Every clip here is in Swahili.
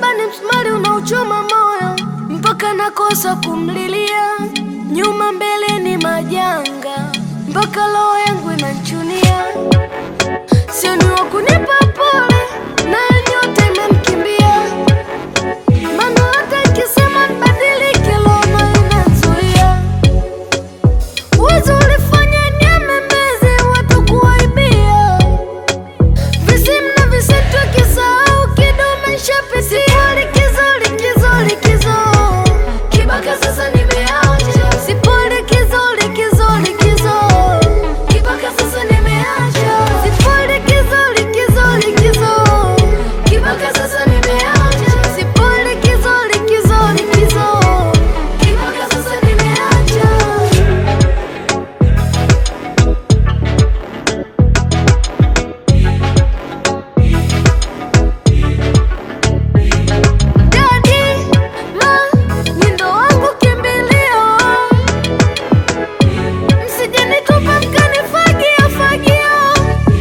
Mahaba ni msumari unaochoma moyo mpaka nakosa kumlilia, nyuma mbele ni majanga mpaka roho yangu inanchunia. Sio ni wa kunipa pole na nyota imemkimbia, maana hata ikisema nibadilike, roho inazuia. Uwezo ulifanya niame mbezi, watu kuwaibia visimu na visitu, kisahau kidume shapitia. Likizo, likizo, likizo, kibaka sasa nimeacha. Sipo likizo, likizo, likizo, kibaka sasa nimeacha. Sipo likizo, likizo, likizo, kibaka sasa nimeacha. Sipo likizo, likizo, likizo, kibaka sasa nimeacha. Daddy, ma, ni ndo wangu kimbilio, msije nitupa mkanifagia fagio,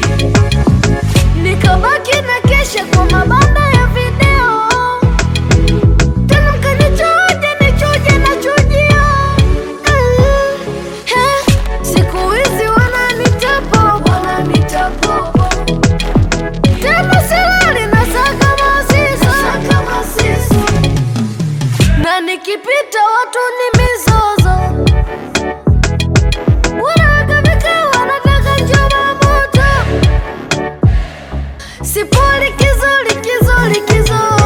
nikabaki na kesha kwa mabanda ya video, tena mkanichoja nichuje na chujio. Mm, he, siku hizi wananitapo, wananitapo tena silali na saka masiso na nikipita watu ni mizozo, wanaweka vikao, wanataka njoma moto. Sipo likizo, likizo, likizo